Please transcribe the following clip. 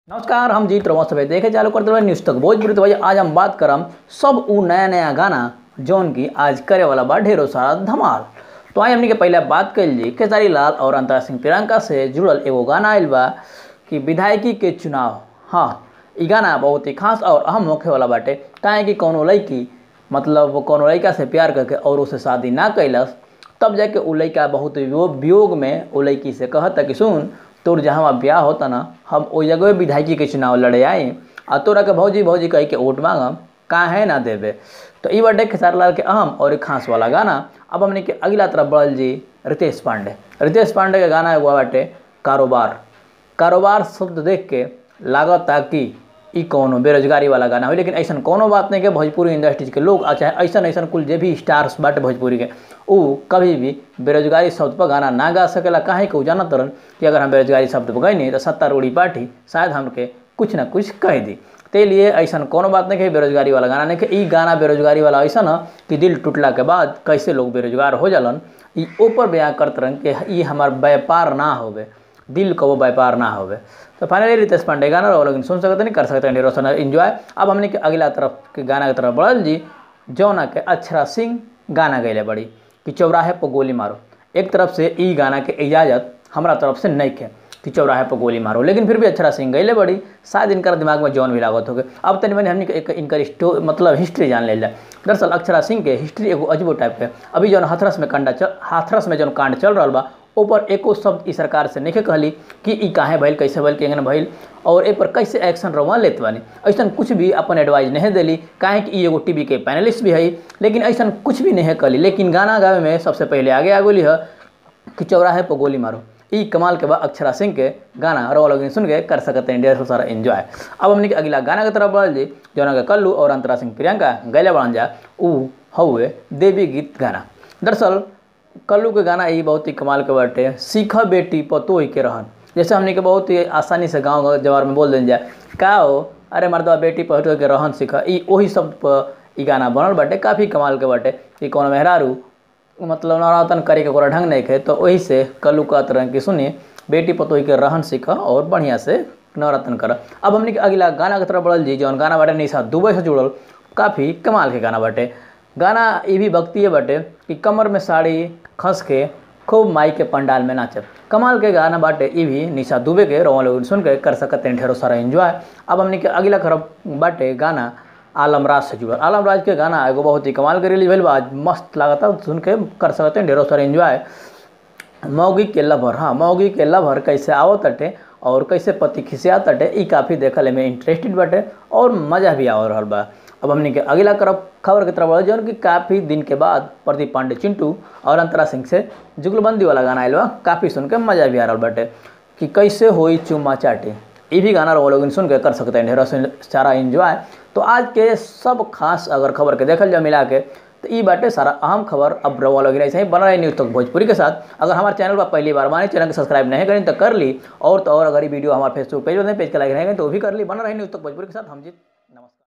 नमस्कार हम जीत रवा सभे देखे चालू करते रहे न्यूज तक भोजपुरी तो भाई आज हम बात करम सब उ नया नया गाना जौन की आज करे वाला बा ढेरों सारा धमाल तो आई हमनी के पहले बात कैल जी केसारी लाल और अंतरा सिंह प्रियंका से जुड़ल एगो गाना आयल बा कि विधायकी के चुनाव हाँ ई गाना बहुत ही खास और अहम होखे वाला बाटे काहे कि कौनो लड़की मतलब वो कौनो लड़का से प्यार करके और उसे शादी ना कैलस तब जाके उ लड़का बहुत वियोग वियोग में उ लड़की से कहता कि सुन तोर जहाँ ब्याह होता ना हम ओइ जगह विधायकी के चुनाव लड़े आए आ तोरा के भौजी भौजी कह के वोट मांगम काहे ना देबे तो ई बाटे खेसारी लाल के अहम और एक खास वाला गाना अब हमने के अगला तरफ बढ़ल जी रितेश पांडे रितेश पांडे के गाना एगो बाटे कारोबार कारोबार शब्द देख के लागत कि ई कौनो बेरोजगारी वाला गाना हो लेकिन ऐसा कोनो बात नहीं के भोजपुरी इंडस्ट्रीज के लोग आ चाहे ऐसा ऐसा कुल जे भी स्टार्स बाटे भोजपुरी के उ कभी भी बेरोजगारी शब्द पर गाना ना गा सकेला काहे कि उ जानत तरन कि अगर हम बेरोजगारी शब्द पर गई तो सत्तारूढ़ी पार्टी शायद हमके कुछ ना कुछ कह दी ते लिए ऐसा कोनो बात नहीं कि बेरोजगारी वाला गाना नहीं कि ई गाना बेरोजगारी वाला ऐसा न कि दिल टूटला के बाद कैसे लोग बेरोजगार हो जालन ई ऊपर बयान करत रहन कि ई हमार व्यापार ना होवे दिल का वो व्यापार ना होवे तो फाइनली रितेश पांडे गाना रहो लेकिन सुन सकते नहीं कर सकते नहीं रोशन इन्जॉय अब हमने के अगला तरफ के गाना की तरफ बढ़ल जी जौना के अक्षरा सिंह गाना गैले बड़ी कि चौराहे पर गोली मारो एक तरफ से ई गाना के इजाज़त हमरा तरफ से नहीं के कि चौराहे पर गोली मारो लेकिन फिर भी अक्षरा सिंह गैले बड़ी शायद इनकर दिमाग में जौन भी लागत हो गए अब तनि मैंने हमने एक इनकर स्टो मतलब हिस्ट्री जान ले दरअसल अक्षरा सिंह के हिस्ट्री एगो अजबो टाइप के अभी जौन हाथरस में कंडा चल हाथरस में जौन कांड चल रहा बा ऊपर एको शब्द ई सरकार से नहीं कहली कि ई काहे भइल कैसे भइल केंगन भइल और ए पर कैसे एक्शन रवा लेत बानी ऐसा कुछ भी अपन एडवाइस नहीं देली काहे कि ई एगो टीवी के पैनलिस्ट भी है लेकिन ऐसा कुछ भी नहीं कली लेकिन गाना गावे में सबसे पहले आगे आ गोली है कि चौराहे पर गोली मारो ई कमाल के बाद अक्षरा सिंह के गाना रो लोग सुन के कर सकते हैं ढेर सारा एंजॉय अब हमने के अगला गाना की तरफ बढ़ल जी जौना के कल्लू और अंतरा सिंह प्रियंका गैले बढ़न जा ऊ हउए देवी गीत गाना दरअसल कल्लू के गाना ये बहुत ही कमाल के बाटे सीख बेटी पतोही के रहन जैसे हमने के बहुत ही आसानी से गाँव जवार में बोल देल जाए का हो अरे मर्दवा बेटी पतोही के रहन सीख ई वही शब्द पर ई गाना बनल बाटे काफ़ी कमाल के बाटे कि कौन मेहरारू मतलब नवरातन करे के ओकरा ढंग नहीं खे तो वही से कल्लू कहत रहे कि सुनिए बेटी पतोही के रहन सीख और बढ़िया से नवरातन कर अब हमने के अगला गाना की तरफ बढ़ल जी जौन गाना बाटे निशा दुबई से जुड़ल काफ़ी कमाल के गाना बाटे गाना ये भी भक्ति बाटे कि कमर में साड़ी खस के खूब माई के पंडाल में नाचब कमाल के गाना बाटे ये भी निशा दुबे के रोमा लोग सुन के कर सकते हैं ढेरों सारा एंजॉय अब हमने के अगला खरब बाटे गाना आलम राज से जुड़ल आलम राज के गाना एगो बहुत ही कमाल के रिलीज भइल बा आज मस्त लागता सुन के कर सकते हैं ढेरों सारा एंजॉय मौगी के लभर हाँ मौगी के लभर कैसे आवो तटे और कैसे पति खिसिया तटे ई काफ़ी देखल में इंटरेस्टेड बाटे और मज़ा भी आ रहल बा अब हमने के अगला करब खबर की तरफ बढ़ जौन कि काफ़ी दिन के बाद प्रदीप पांडे चिंटू और अंतरा सिंह से जुगलबंदी वाला गाना आयल बा काफ़ी सुन के मज़ा भी आ रहा बाटे कि कैसे होई चुम्मा चाटी ये भी गाना वो लोग सुन के कर सकते हैं ढेरों सारा इंजॉय तो आज के सब खास अगर खबर के देखल जाए मिला के तो ई बाटे सारा अहम खबर अब रवा लोग ऐसे ही बना रहे न्यूज़ तक भोजपुरी के साथ अगर हमारे चैनल पर पहली बार माने चैनल को सब्सक्राइब नहीं करें तो कर ली और तो और अगर ये वीडियो हमारे फेसबुक पेज पर पेज के लाइक रहेंगे तो वो भी कर ली बना रहे न्यूज़ तक भोजपुरी के साथ हम जीत नमस्कार